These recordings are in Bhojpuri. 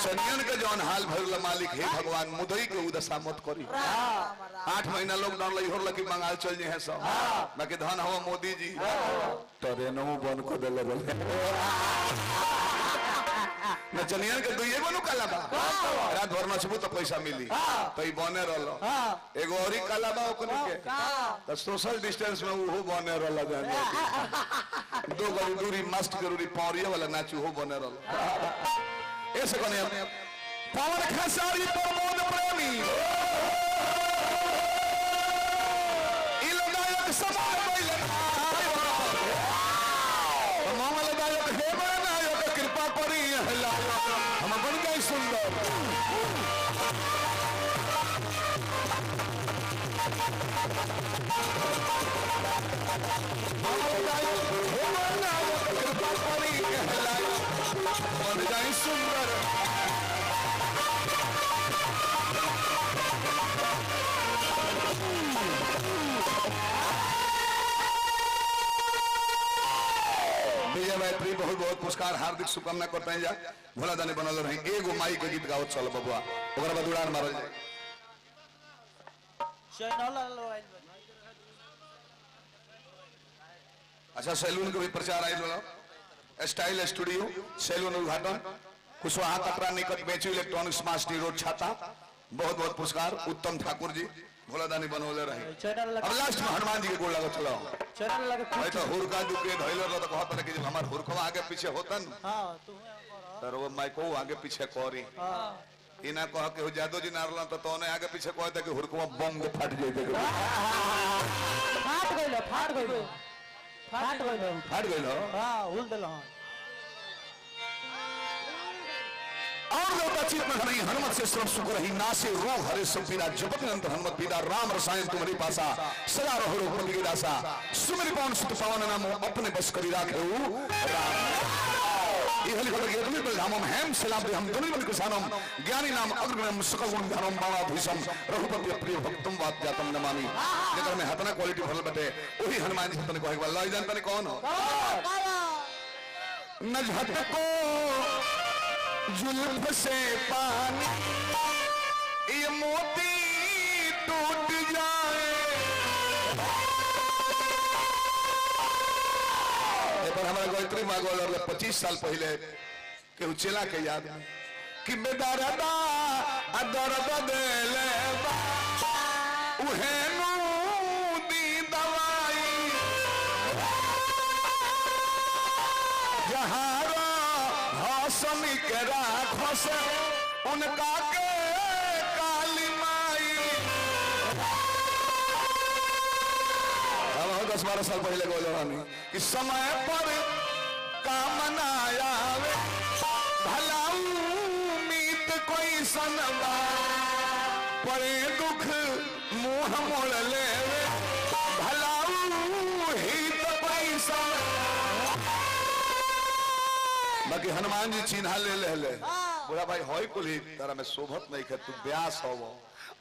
नचनियन के जौन हाल भइल मालिक हे भगवान मुदई के उदशा मत करी आठ महीना लॉकडाउन लगी हो लगी बंगाल चल जे हैं सब बाकी धन हवा मोदी जी ट्रेनों बंद कर देले बोले नचनियन के दुइये गो नु काला बा रात भर नचबू तो पैसा मिली तो ई बने रहलो एगो औरी काला बा ओकनी के तो सोशल डिस्टेंस में उहो बने रहलो जाने दो गो दूरी मस्त जरूरी पौरिया वाला नाचू हो बने रहलो ऐसे कोने पवन खेसारी प्रमोद प्रेमी ई लगायक समाज पहिले मंगल दायक हे नायक कृपा करी हला हम बन गए सुंदर मंगल दायक हे नायक कृपा करी हला बन गए सुंदर विजय मैत्री बहुत बहुत पुरस्कार हार्दिक शुभकामना करते हैं जा भोला दानी बनल रहे एगो माई के गीत गाओ चल बबुआ ओकरा बाद उड़ान मारल जाए अच्छा सैलून के भी प्रचार आयल वाला स्टाइल स्टूडियो सैलून उद्घाटन कुशवाहा कटरा निकट बेचू इलेक्ट्रॉनिक्स मास्टी रोड छाता बहुत बहुत पुरस्कार उत्तम ठाकुर जी भोला दानी बनौले रहे चैनल अब लास्ट में हनुमान जी के गोड़ लगो चलो चैनल लगे भाई तो हुरका दुके धैले रह तो कहत रहे कि जब हमार हुरकवा आगे पीछे होतन हाँ तू तर वो माइको आगे पीछे करी ई ना कह के जादो जी नारला तो तोने आगे पीछे कहते कि हुरकवा बम के फट जाइते फाट गइल फाट गइल फाट गइल फट गइल हो हाँ उल दिल हाँ और देवता चित में हरि हनुमत से श्रम सुख रही नासे रोग हरे सब पीरा जपत निरंतर हनुमत पीरा राम रसायन तुम्हारी पासा सदा रहो रोग की दासा सुमरि पवन सुत पवन नाम अपने बस करी राखे राम ये हेलीकॉप्टर के अग्नि बल धामम हेम सलाम दे हम दुनि बल किसानम ज्ञानी नाम अग्रगण्यम सकल गुण धानम बाणा भीषम रघुपति प्रिय भक्तम वात जातम नमामि जेकर में हतना क्वालिटी भरल बटे वही हनुमान जी तने कहे वाला जानता नहीं कौन हो न झटको जुल्फ से पानी ये मोती टूट जाए ए पर हमारा गायत्री मागोल और पच्चीस साल पहले के चेला के याद कि बेदरदा अदरद देले बा उहे नु दी दवाई जहारा हसमी के राखो से उनका के काली माई अब हम दस बारह साल पहले बोले रानी कि समय पर काम ना आवे भला उम्मीद कोई सनबा परे दुख मुंह मोड़ लेवे भला हित पैसा बाकी हनुमान जी चिन्हा ले ले ले बोला भाई होई कुल ही तारा में शोभत नहीं है तू ब्यास हो वो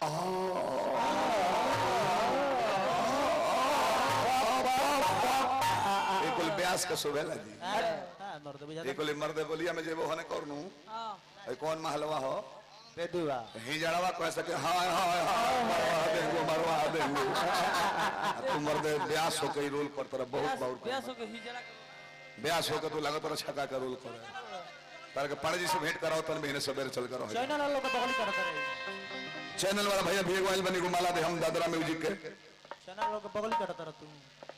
एक कुल ब्यास का शोभेला जी हाँ मर्द बुझा एक कुल मर्द बोलिया में जेबो हने करनू ए कौन महलवा हो बेदुआ हिजड़वा कह सके हाय हाय हाय मरवा देंगो मरवा देंगो आ तू मर्द ब्यास हो के रोल कर तरह बहुत बहुत ब्यास हो के हिजड़ा ब्यास होकर तू लागत रहा छक्का का रोल करे तार के पाड़े जी से भेंट कराओ तन महीने सवेरे चल कर चैनल वालों को बगल करते रहे चैनल वाला भैया भेग वाइल बनी गुमाला दे हम दादरा म्यूजिक के चैनल वालों को बगल करते रह तू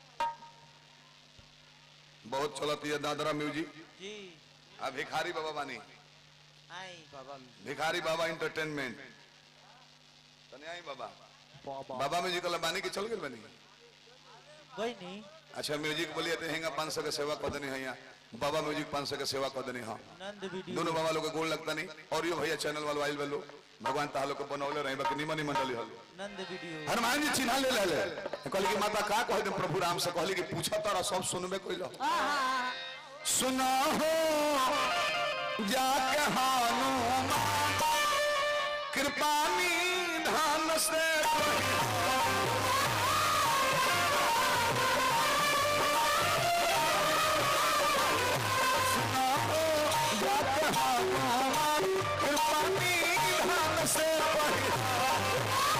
बहुत चलती है दादरा म्यूजिक जी आ भिखारी बाबा बानी आई बाबा भिखारी बाबा इंटरटेनमेंट तने आई बाबा बाबा बाबा म्यूजिक वाला बानी के चल गए बनी गई नहीं अच्छा म्यूजिक बोलिए तो हेंगा पाँच सौ के सेवा कर देनी है यहाँ बाबा म्यूजिक पाँच सौ के सेवा कर देनी हाँ नंद वीडियो दोनों बाबा लोग के गोल लगता नहीं और यो भैया चैनल वाला आइल वालो भगवान तालो के बनौले रहे बाकी निमन मंडली हलो नंद वीडियो हनुमान जी चिन्हा ले ले कहली कि माता का कह दे प्रभु राम से कहली कि पूछा तारा सब सुनबे कोई लो सुना हो जाके हनुमान कृपा निधान से सुना हो जाके हनुमान कृपा पानी धान से पहिरा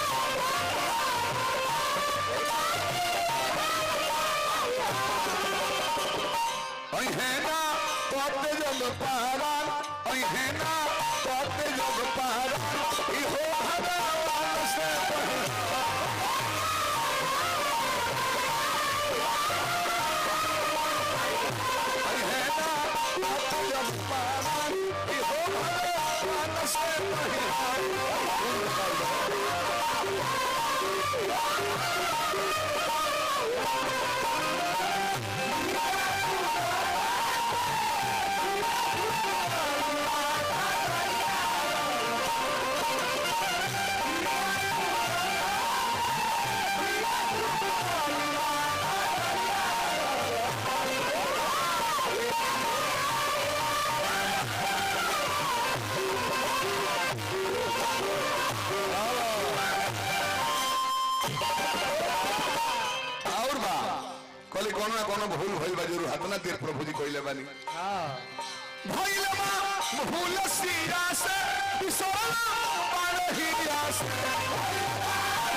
अहेना तोते जग पारान अहेना तोते जग पारान इहो भगवान से पहिरा अहेना तोते जग पारान इहो भगवान से पहिरा और बा कहली कोनो ना कोनो भूल भइल बा जरूर हतना देर प्रभु जी कइले बानी हाँ भइल बा भूल सिरा से बिसरला पारहिया से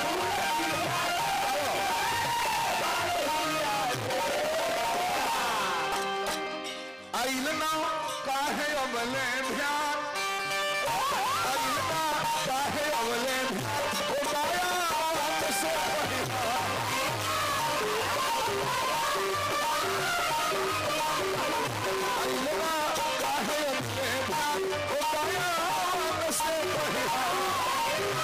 आइल ना काहे अबले ध्यान आइल ना काहे अबले ध्यान ओ माया रात से पहिरा आइलना काहे अबले ध्यान ओ माया रात से पहिरा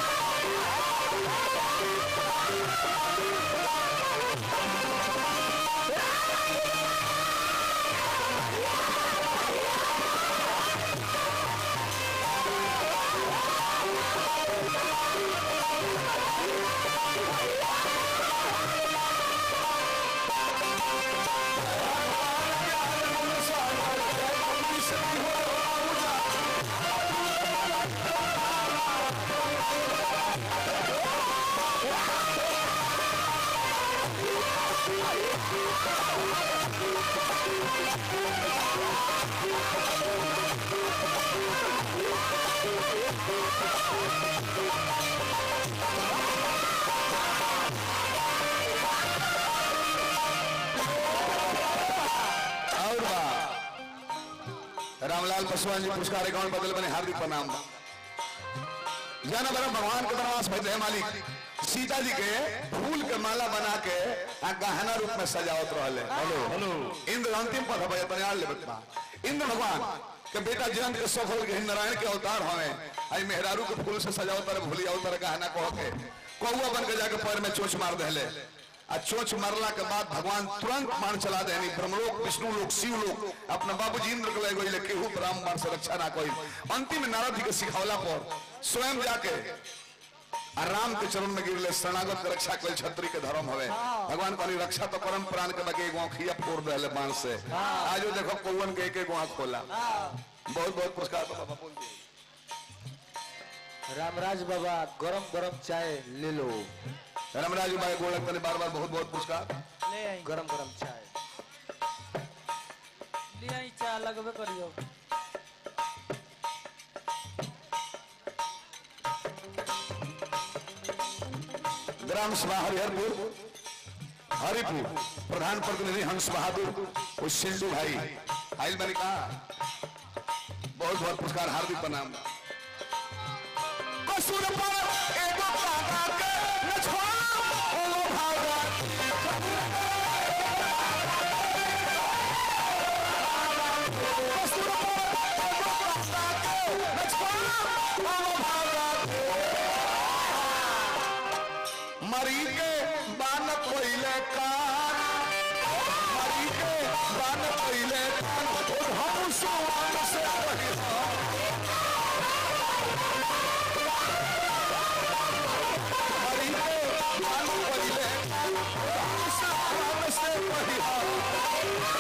और बा रामलाल पासवान जी पुरस्कार अकाउंट बदल बने हार्दिक प्रणाम बा जाना बड़ा भगवान के बनवास भइल है मालिक सीता जी के फूल के माला बना के आ गहना रूप में सजावत रहले हेलो हेलो इंद्र अंतिम पद है तने आल लेबत बा इंद्र भगवान के बेटा जयंत के सफल के नारायण के अवतार हवे आई मेहरारू के फूल से सजावत तर भूली अवतार गहना कह के कौआ बन के जाके पैर में चोंच मार देले आ चोंच मारला के बाद भगवान तुरंत मान चला देनी ब्रह्मलोक विष्णु लोक शिव लोक अपना बाबूजी इंद्र के ले गइले केहू ब्राह्मण से रक्षा ना कोई अंतिम में नारद जी के सिखौला पर स्वयं जाके आ राम के चरण में गिरले शरणागत के रक्षा कल छत्री के धर्म हवे भगवान कहली रक्षा तो परम प्राण के बाकी एगो आँखिया फोड़ देले बांस से आजो देखो कौवन के एक एक आँख खोला बहुत बहुत पुरस्कार तो बाबा बोल दिए रामराज बाबा गरम गरम चाय ले लो रामराज भाई गोलक तने बार बार बहुत बहुत पुरस्कार ले आई गरम गरम चाय ले आई चा लगबे करियो ग्राम सभा हरिहरपुर हरिपुर प्रधान प्रतिनिधि हंस बहादुर और सिंधु भाई आइल बनी कहा बहुत बहुत पुरस्कार हार्दिक प्रणाम कसूर पर एगो कागा के न छोड़ा ओ भागा कसूर पर एगो कागा के न छोड़ा ओ भागा मरी के बान कोइले कान मरी के बान कोइले कान और हम सुवान से पहिरा मरी के बान कोइले कान और हम सुवान से पहिरा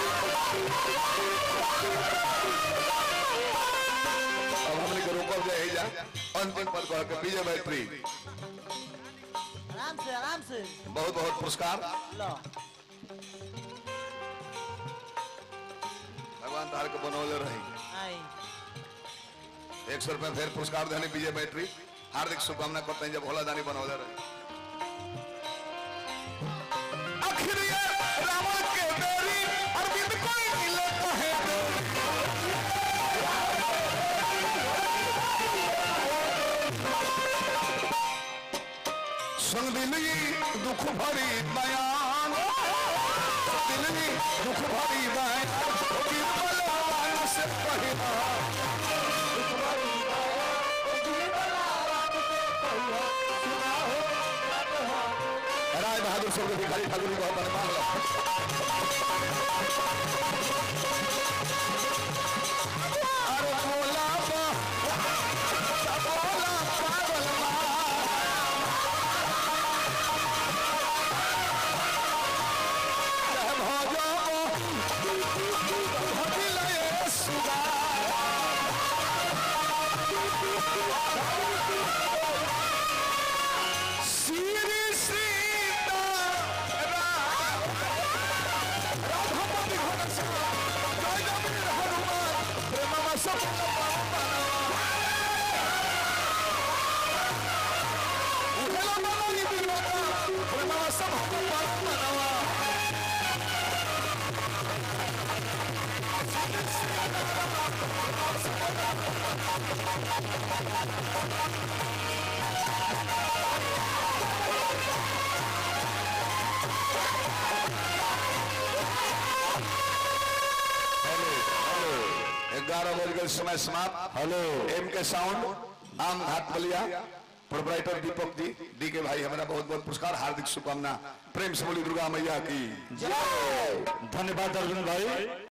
अब हमने के रोकब जाए जा अंतिम पद कह के विजय भाई प्री आराम से आराम से बहुत बहुत पुरस्कार लो भगवान तार के बनौले रही आई एक सौ रुपया फिर पुरस्कार देने विजय बैटरी हार्दिक शुभकामना करते हैं जब भोला दानी बनौले रहे आखिर ये रावण के बेरी अरविंद कोई मिले कहे संग दिली दुख भरी बयान दिली दुख भरी बयान गिरबल वायु से पहिला राय बहादुर सब भिखारी ठाकुर जी बहुत मान लो अरे बोला बा बोला पागल सब मनावा ग्यारह बज गए समय समाप्त हेलो एम के साउंड आम घाट बलिया प्रोपराइटर दीपक जी डी के भाई हमारा बहुत बहुत पुरस्कार हार्दिक शुभकामना प्रेम से बोली दुर्गा मैया की धन्यवाद अर्जुन भाई